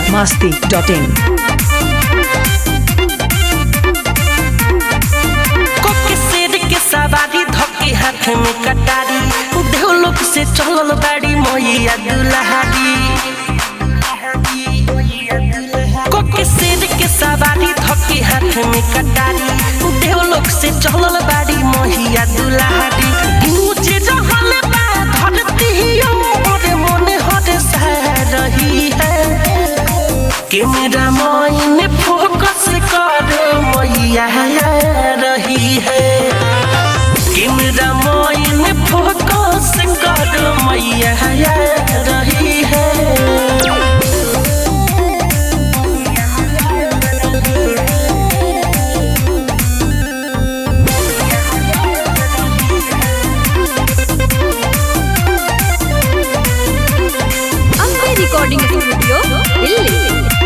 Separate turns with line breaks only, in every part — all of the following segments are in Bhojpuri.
biharmasti.in
कोके शेर के सवारी धके हाथ में कटारी देव लोग से चलल बाड़ी मैया दुल्हारी कोके शेर के सवारी धके हाथ में कटारी देव लोग से चलल बाड़ी मैया दुल्हारी गूंज रहल बा धरती और मन हर सह रही है कैमरा माइन फोकस कर मैया रही है कैमरा माइन फोकस कर मैया रही है
ಅಂಬೆ ರೆಕಾರ್ಡಿಂಗ್ ಸ್ಟುಡಿಯೋ ಇಲ್ಲಿ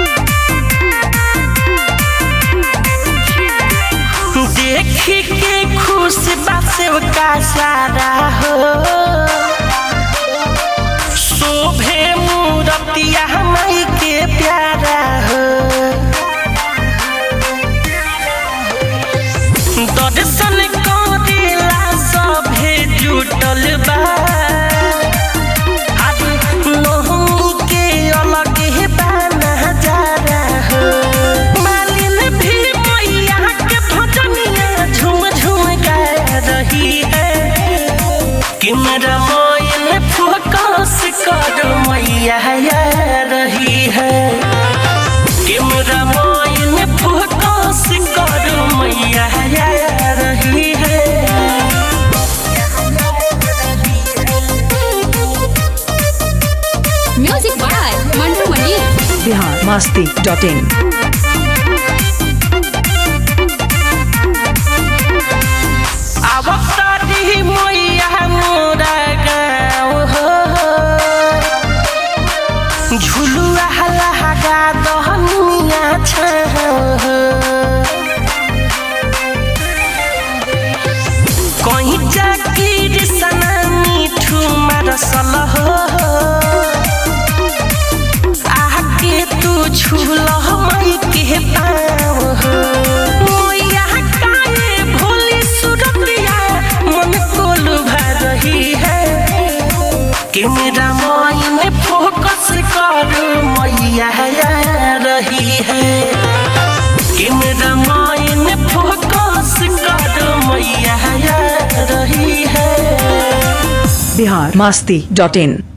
देख के खुश बासेव का सारा हो शोभे मूरतिया माई के प्यारा हो दर्शन करेला सभे जुटल बा अरे नोहनी के अलग ही बा नजारा हो मालिन भी मैया के भजनिया झूम झूम गा रही है कैमरा मोइन फोकस कर मैया रही है कैमरा मोइन फोकस कर मैया रही है
ಮ್ಯೂಸಿಕ್ ಬಾಯ್ ಮಂಡು ಮಣಿ
biharmasti.in
अवतारी मैया मोरा गाँव हो झुलुआ लगा दहनिया छाँव हो कहीं जाकिर सना मिठू मरसल हो आके तू छूल मई के पाँव हो मोया काए भोली सुरतिया मन को लुभा रही है कैमरा माइन फोकस कर मैया रही है कैमरा माइन फोकस कर मैया रही है
biharmasti.in